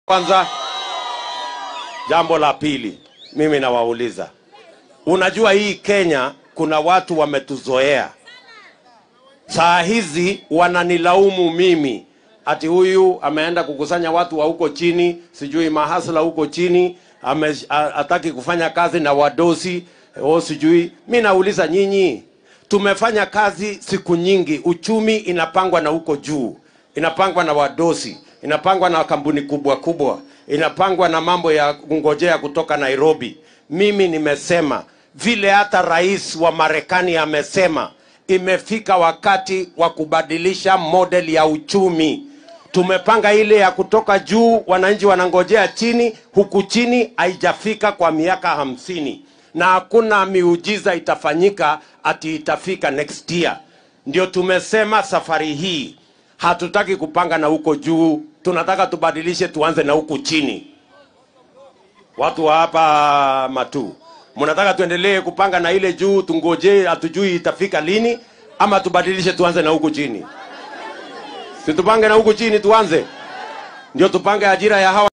Kwanza, jambo la pili, mimi nawauliza, unajua hii Kenya kuna watu wametuzoea. Saa hizi wananilaumu mimi ati huyu ameenda kukusanya watu wa huko chini, sijui mahasla huko chini, ame- a- hataki kufanya kazi na wadosi o sijui. Mi nauliza nyinyi, tumefanya kazi siku nyingi, uchumi inapangwa na huko juu, inapangwa na wadosi, inapangwa na kampuni kubwa kubwa, inapangwa na mambo ya kungojea kutoka Nairobi. Mimi nimesema vile hata rais wa Marekani amesema imefika wakati wa kubadilisha model ya uchumi. Tumepanga ile ya kutoka juu, wananchi wanangojea chini, huku chini haijafika kwa miaka hamsini, na hakuna miujiza itafanyika ati itafika next year. Ndio tumesema safari hii hatutaki kupanga na huko juu, tunataka tubadilishe, tuanze na huku chini. Watu wa hapa Matu, mnataka tuendelee kupanga na ile juu, tungojee, hatujui itafika lini, ama tubadilishe tuanze na huku chini? Si tupange na huku chini tuanze, ndio tupange ajira ya hawa